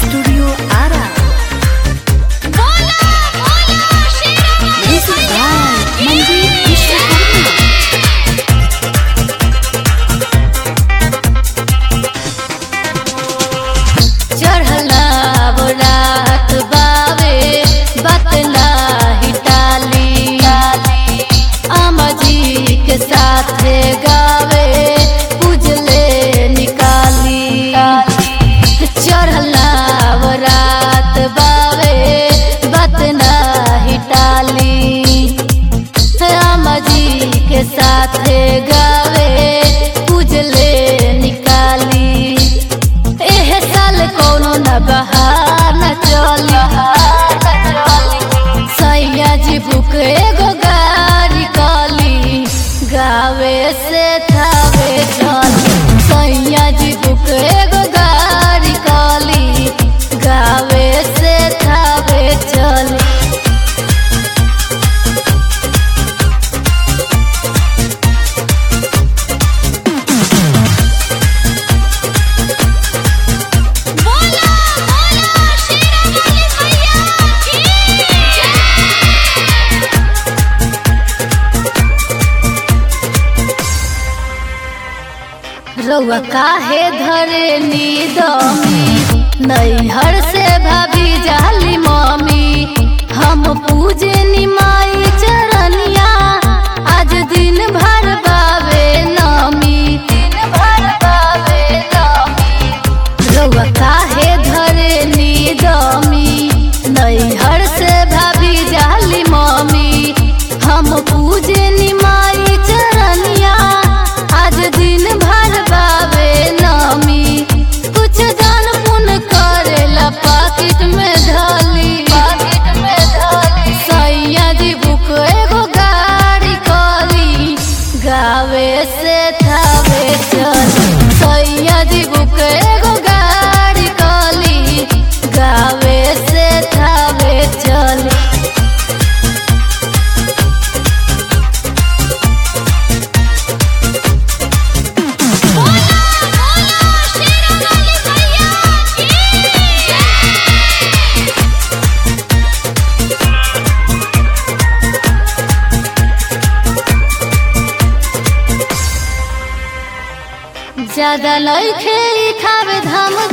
Studio Arrah Music by Manjeet Vishwakarma. चढ़ला रात बावे बतला हिटाली अमजी के साथे गावे पूजले निकाली चढ़ला रात बावे बतना हिटाली अमजी के साथे गावे पूजले निकाली एह साल कोनो न बहार न चली सैया जी बुक एगो गाड़ी कली गावे से थावे चली सैया जी बुक एगो गाड़ी कली गावे से थावे चली बोला बोला शेरावाली मैया की रउआ काहे धरे नीदमी नैहर से भाभी जाली मम्मी हम पूजे निमाई चरनिया आज दिन भर बावे नमी दिन भर बावे नमी रउआ काहे धरे नीदमी नैहर से भाभी जाली मम्मी हम पूजे निमाई चरनिया आज दिन भर बावे नमी कुछ जान पुन करेला पाकिट में ढाली पाकिट में ढाली सैया जी बुक एगो गाड़ी कली गावे से थावे चली सैया जी बुक एगो गाड़ी कली गावे से थावे चली ज्यादा लइखे खावे धाम